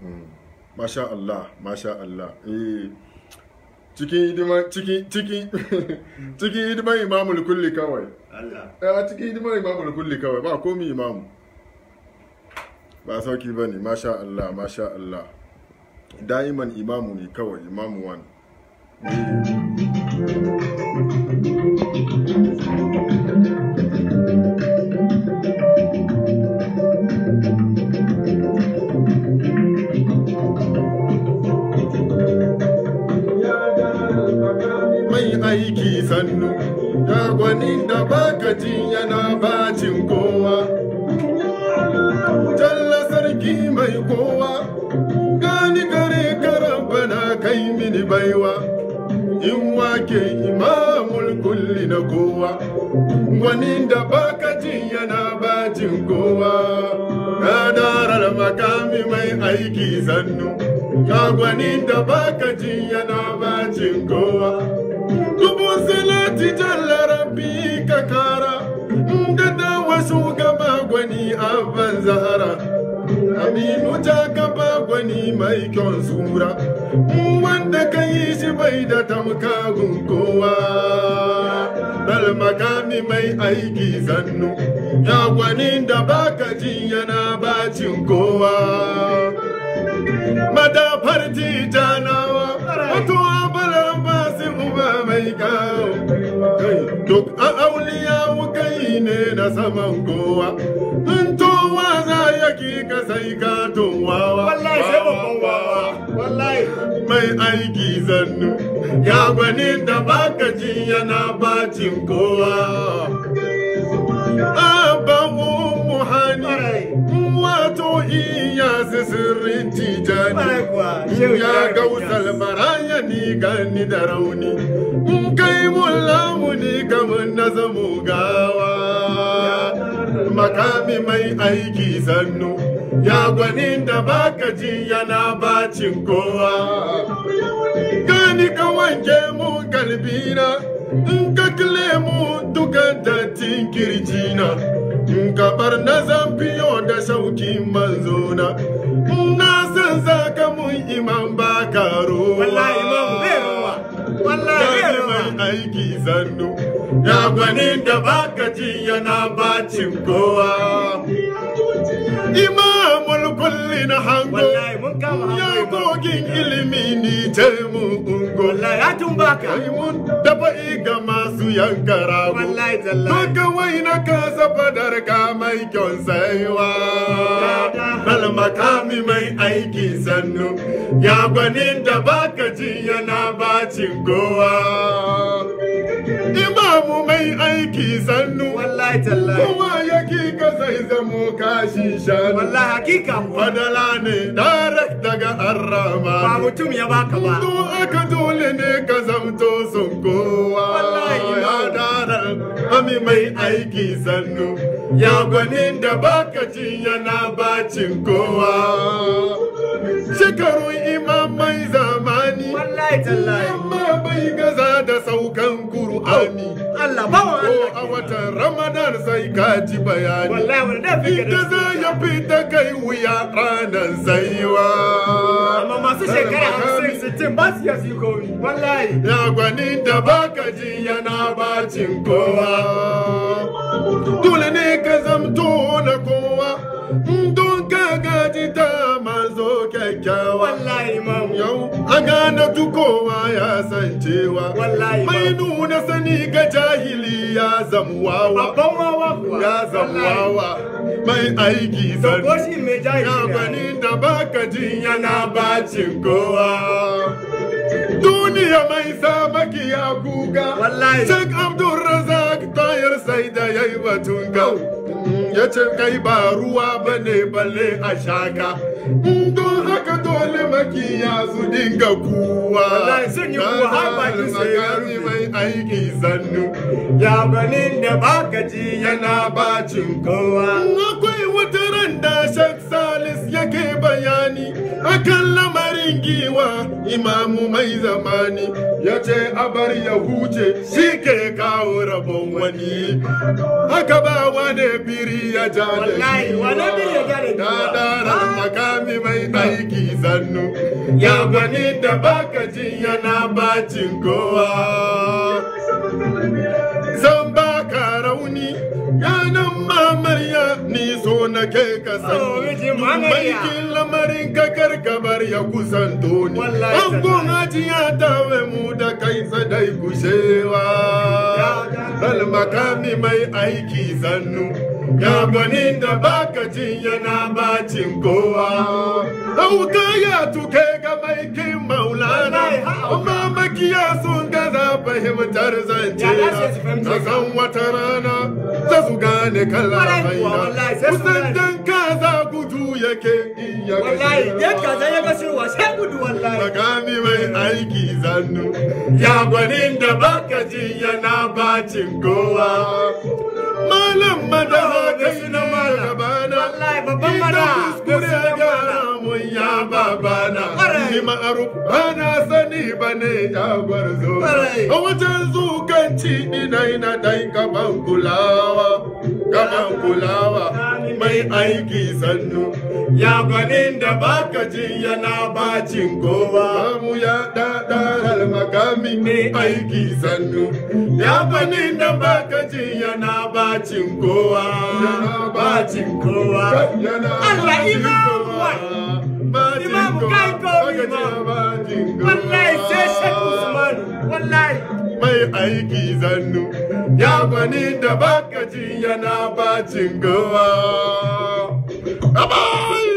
masha Allah masha Allah eh cikin hidima cikin cikin cikin hidiman imamul kulli kawai Allah a cikin hidimar imamul kulli kawai ba komi imamu ba sauki ba ne masha Allah masha Allah da'iman imamu ne kawai imamu wani mai aiki sannu ya gwanin da baka jin yana bacin kowa Jalla sarki mai kowa gani gare karan bana kai mini baiwa in wake imamul kulli na kowa gwanin da baka jin yana bacin kowa ya darar makami mai aiki sannu ya gwanin da baka jin yana bacin kowa dubu salati jalla rabbi ka kara da dawa shugaba gwani abban zahara aminu ta gaba gwani mai kyon sura wanda ka yi shi bai da tamkagun kowa dal makami mai aiki zannu ya gwani da baka ji yana bacin kowa madafar tijanawa wato abalan basu uba mai kawo duk a auliya kai ne na saman kowa in towa za ya ki ka sai ka towawa wallahi sai babban wawa wallahi mai aiki zannu ya gwani da baka ji yana bacin kowa abban ummu hani wato iya sirrin tijani Kwarai kuwa, shehu ya Ibrahim gausal Inyas. maraya ni gani da rauni in kai mun lamuni kamar na zamu gawa makami mai aiki sannu ya gwanin da baka ji yana bacin kowa gani ka wanke mu kalbina in ka kile mu duka dattin kirjina in ka bar na zambiyo da shaukin manzona na san zaka mun iman ba karo wallahi imamu bai ruwa wallahi bai Gani ruwa mai aiki zannu ya gwani da baka ji yana bacin kowa imamul kulli na hango wallahi mun kama ya hannu imamu. gogin ilimi ni ce mu ungo wallahi ya tumbaka kai mun dafa ga masu yanka rago wallahi tallahi Doka wai na kasa fadar ka mai kyon saiwa Bal makami mai aiki sannu Ya gwanin da baka ji yana bacin kowa Imamu mai aiki sannu wallahi tallahi Kowa yake ka zai zamo kashi shanu wallahi hakika kuwa Fadala ne direct daga ba arrama mutum ya baka ba Do aka dole ne ka zamto sun kowa Wallahi, ya darar ami mai aiki sannu ya gwanin da baka ji yana bacin kowa shekarun imam mai zamani wallahi tallahi amma bai gaza da saukan Kur'ani Allah bawan ko Allah a watan ramadan sai ka ji bayani wallahi wani da fi Ita za ya fita kai wuya ranar saiwa. amma masu shekara hamsin sittin ba su iya su yi komi wallahi Ya gwani da baka ji yana bacin kowa. Dole ne ka zamto na kowa. Don ka gaji ta mazo kyakkyawa. wallahi imamu Yau a gane tukowa ya san cewa. Wallahi, Mai babu. nuna sani ga jahili ya zamuwawa. babban wawa kuwa Ya zamuwawa. Mai aiki zan ko shi mai jahili Ya ne. gwani da baka jin yana bacin kowa. Duniya mai sa maki ya kuka. Wallahi. Sheikh Abdulrazak tayar sai da ya yi batun kau. Ya ce kai ba ruwa ba ne balle a shaka. Don haka dole makiya su dinga kuwa. Wallahi sun yi kuwa har bakin su ya Magani rufe. mai aiki sannu. ya ganin da baka ji yana bacin kowa. Akwai wata ran da Sheikh Salis yake bayani akan lamarin giwa imamu mai zamani ya ce a bar ya huce shi ke kawo rabon wani. Haka ba wane biri ya ja da Wallahi, wane biri ya ja da giwa? Da daren makami makami mai aiki zannu ya gwani da baka jin yana bacin kowa zan baka rauni yanan mamarya ni so na ke ka Oh, sani miji mamarya. maikin lamarin ka karkabar ya kusanto ni Wallahi an gun ajiya tawe mu da kai sadai kushewa bal makami mai aiki zannu ya gwani da baka jin yana bacin kowa auka ya tuke ga mai kin maulana Wallahi, ha, auka. amma makiya sun gaza fahimtar zance Ya za su fahimce na ka? san wata rana za su gane kala Wallahi kuwa, maina wallahi, sai su kusan gane. dan kaza gudu yake iya wallahi dan kaza ya ga shirwa sai gudu wallahi makami mai aiki zannu ya gwanin da baka ji yana bacin kowa malam madaha kai na gabana Wallahi, babban Ina mana. kuskure Gaskiya gyara mun ya babana Ƙwarai. ni ma'aruf bana sani bane ya gwarzo Ƙwarai. a wajen zukanci ina ina dai gaban kulawa gaban kulawa mai aiki sannu ya gwanin da baka ji yana bacin kowa mu ya dada makami mai aiki sannu ya gwanin da baka ji yana bacin kowa yana bacin kowa yana Allah, bacin Imam kowa. Imam Bacin kai kowa. ko Baka ji Imam. bacin kowa. wallahi sai shek usman wallahi mai aiki zannu ya gwani da baka ji yana bacin gowa. Abai!